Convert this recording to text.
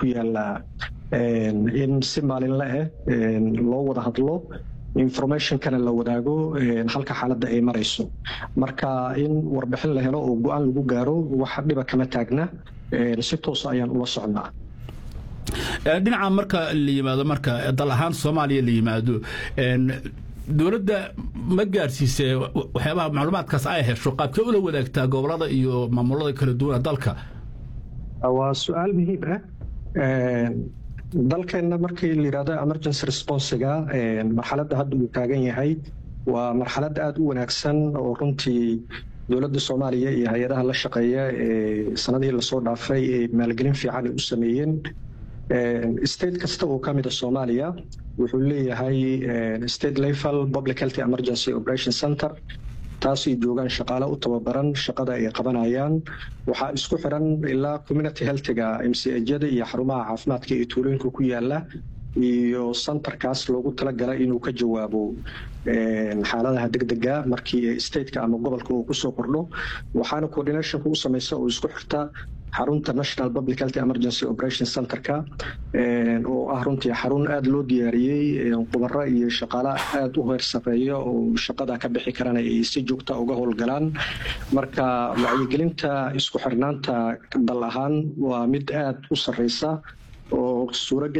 ku yaala in si maalinle ah loo wada hadlo informationkana la wadaago halka xaaladda ay marayso marka in warbixin la helo oo go-aan lagu gaaro wax dhiba kama taagna si toosa ayaan ula socnaa dhinaca marka la yimaado marka dal ahaan soomaaliya la yimaado dowladda ma gaarsiisee waxyaabaha macluumaadkaas ay hesho qaabkee ula wadaagtaa gobolada iyo maamulada kala duwana dalka waa su-aal muhiim ah dalkeenna markii la yidhahdo emergency responsiga marxaladda hadda uu taagan yahay waa marxalad aada u wanaagsan oo runtii dowladda soomaaliya iyo hay-adaha la shaqeeya ee sanadihii lasoo dhaafay ee maalgelin fiican ay u sameeyeen state kasta oo ka mid a soomaaliya wuxuu leeyahay state level public health emergency operation center taasay joogaan shaqaale u tababaran shaqada ay qabanayaan waxaa isku xiran ilaa community healthiga mcjada iyo xarumaha caafimaadka ee tuulooyinka ku yaala iyo centerkaas loogu talagalay inuu ka jawaabo xaaladaha degdega markii stateka ama gobolka uu kusoo kordho waxaana coordinationka u samaysa oo isku xirta xarunta national public health emergency operation centerka oo ah runtii xarun aada loo diyaariyey khubaro iyo shaqaale aada u heer sareeya oo shaqada ka bixi karana ay si joogta uga howlgalaan marka wacyigelinta isku xirnaanta dal ahaan waa mid aada u sareysa oo suuragal